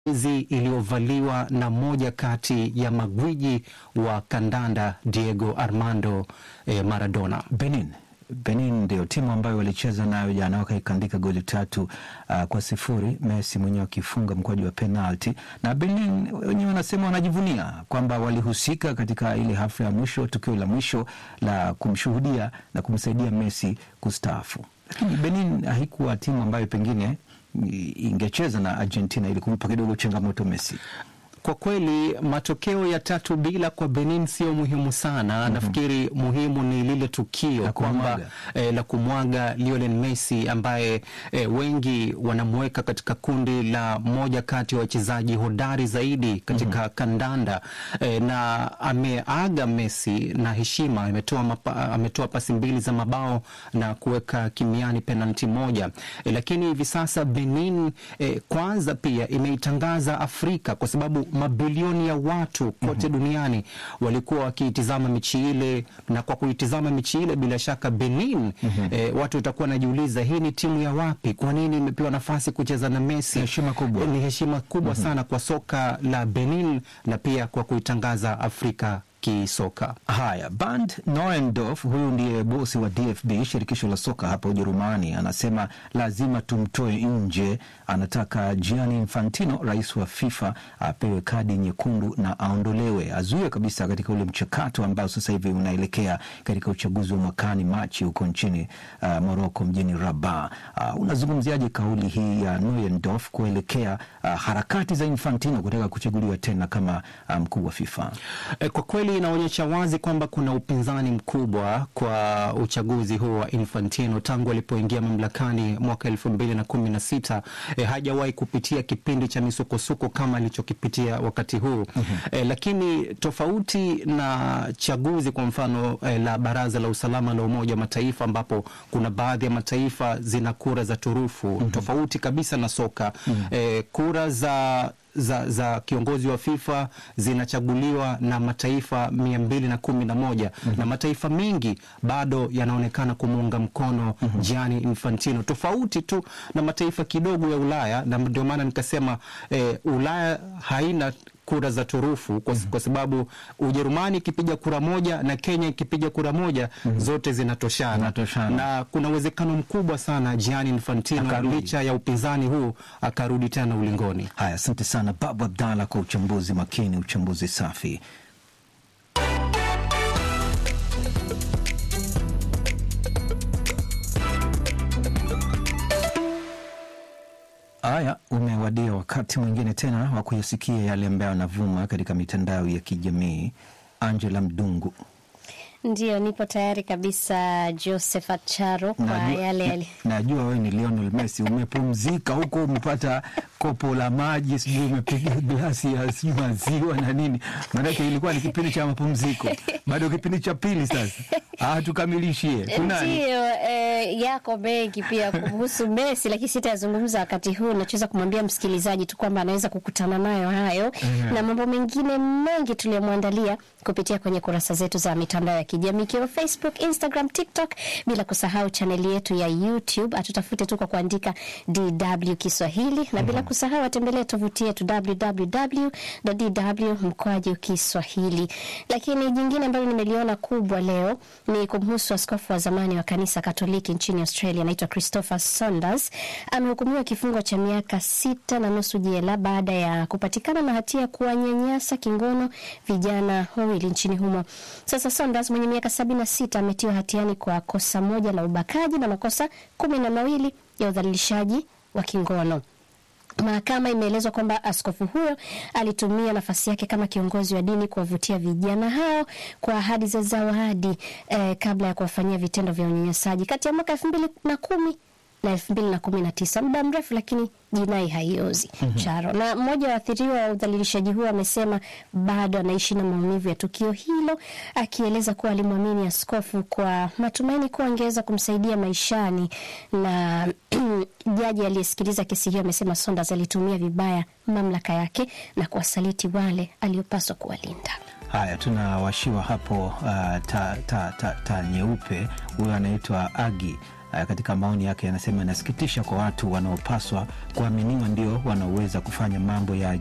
jezi iliyovaliwa na moja kati ya magwiji wa kandanda Diego Armando eh, Maradona. Benin Benin ndio timu ambayo walicheza nayo jana wakaikandika goli tatu uh, kwa sifuri, Messi mwenyewe akifunga mkwaju wa penalti, na Benin wenyewe wanasema wanajivunia kwamba walihusika katika ile hafla ya mwisho, tukio la mwisho la kumshuhudia na kumsaidia Messi kustaafu. Lakini Benin haikuwa timu ambayo pengine ingecheza na Argentina ili kumpa kidogo changamoto Messi. Kwa kweli matokeo ya tatu bila kwa Benin sio muhimu sana. mm -hmm. Nafikiri muhimu ni lile tukio kwamba eh, la kumwaga Lionel Messi ambaye eh, wengi wanamweka katika kundi la moja kati ya wachezaji hodari zaidi katika mm -hmm. kandanda eh, na ameaga Messi na heshima, ametoa ametoa pasi mbili za mabao na kuweka kimiani penalti moja eh, lakini hivi sasa Benin eh, kwanza pia imeitangaza Afrika kwa sababu mabilioni ya watu kote mm -hmm. duniani walikuwa wakiitizama michi ile, na kwa kuitizama michi ile bila shaka Benin mm -hmm. eh, watu watakuwa wanajiuliza hii ni timu ya wapi? Kwa nini imepewa nafasi kucheza na Messi? Heshima kubwa. Eh, ni heshima kubwa mm -hmm. sana kwa soka la Benin na pia kwa kuitangaza Afrika kisoka. Haya, Bernd Neuendorf, huyu ndiye bosi wa DFB, shirikisho la soka hapa Ujerumani, anasema lazima tumtoe nje. Anataka Gianni Infantino, rais wa FIFA, apewe kadi nyekundu na aondolewe, azuiwe kabisa katika ule mchakato ambao sasa hivi unaelekea katika uchaguzi wa mwakani Machi huko nchini uh, Moroko, mjini Rabat. Uh, unazungumziaje kauli hii ya Neuendorf kuelekea uh, harakati za Infantino kutaka kuchaguliwa tena kama mkuu um, wa FIFA? E, kwa kweli inaonyesha wazi kwamba kuna upinzani mkubwa kwa uchaguzi huu wa Infantino tangu alipoingia mamlakani mwaka elfu mbili na kumi na sita. E, hajawahi kupitia kipindi cha misukosuko kama alichokipitia wakati huu mm -hmm. E, lakini tofauti na chaguzi kwa mfano e, la Baraza la Usalama la Umoja wa Mataifa ambapo kuna baadhi ya mataifa zina kura za turufu mm -hmm. tofauti kabisa na soka mm -hmm. E, kura za za, za kiongozi wa FIFA zinachaguliwa na mataifa mia mbili na kumi na moja mm -hmm. na mataifa mengi bado yanaonekana kumuunga mkono mm -hmm. Gianni Infantino, tofauti tu na mataifa kidogo ya Ulaya, na ndio maana nikasema eh, Ulaya haina kura za turufu kwa, mm -hmm. kwa sababu Ujerumani ikipiga kura moja na Kenya ikipiga kura moja mm -hmm. zote zinatoshana. Zinatoshana. na kuna uwezekano mkubwa sana Gianni Infantino licha ya upinzani huu akarudi tena ulingoni. Haya, asante sana Babu Abdalla kwa uchambuzi makini, uchambuzi safi. Haya, umewadia wakati mwingine tena wa kuyasikia yale ambayo yanavuma katika mitandao ya kijamii. Angela Mdungu. Ndio, nipo tayari kabisa Josephat Charo kwa Najua- yale yale. na- Najua wewe ni Lionel Messi, umepumzika huko, umepata kopo la maji, sijui umepiga glasi ya sijui maziwa na nini, maanake ilikuwa ni kipindi cha mapumziko, bado kipindi cha pili sasa. Ah, tukamilishie kunani Ndio eh, yako mengi pia kuhusu Messi, lakini sitayazungumza wakati huu. Nachoweza kumwambia msikilizaji tu kwamba anaweza kukutana nayo hayo na mambo mengine mengi tuliyomwandalia kupitia kwenye kurasa zetu za mitandao ya kijamii ikiwa Facebook, Instagram, TikTok, bila kusahau chaneli yetu ya YouTube. Atutafute tu kwa kuandika DW Kiswahili na bila kusahau atembelee tovuti yetu www.dw mkwaju Kiswahili. Lakini jingine ambalo nimeliona kubwa leo ni kumhusu askofu wa zamani wa kanisa Katoliki nchini Australia, anaitwa Christopher Saunders. Amehukumiwa kifungo cha miaka sita na nusu jela baada ya kupatikana na hatia ya kuwanyanyasa kingono vijana wawili nchini humo. Sasa Saunders mwenye miaka sabini na sita ametiwa hatiani kwa kosa moja la ubakaji na makosa kumi na mawili ya udhalilishaji wa kingono. Mahakama imeelezwa kwamba askofu huyo alitumia nafasi yake kama kiongozi wa dini kuwavutia vijana hao kwa ahadi za zawadi eh, kabla ya kuwafanyia vitendo vya unyanyasaji kati ya mwaka elfu mbili na kumi na elfu mbili na kumi na tisa muda mrefu, lakini jinai haiozi Charo. Na mmoja wa waathiriwa wa udhalilishaji huo amesema bado anaishi na maumivu ya tukio hilo, akieleza kuwa alimwamini askofu kwa matumaini kuwa angeweza kumsaidia maishani na jaji aliyesikiliza kesi hiyo amesema Saunders alitumia vibaya mamlaka yake na kuwasaliti wale aliopaswa kuwalinda. Haya, tunawashiwa hapo uh, ta, ta, ta, ta nyeupe. Huyo anaitwa Agi uh, katika maoni yake anasema inasikitisha kwa watu wanaopaswa kuaminiwa ndio wanaoweza kufanya mambo ya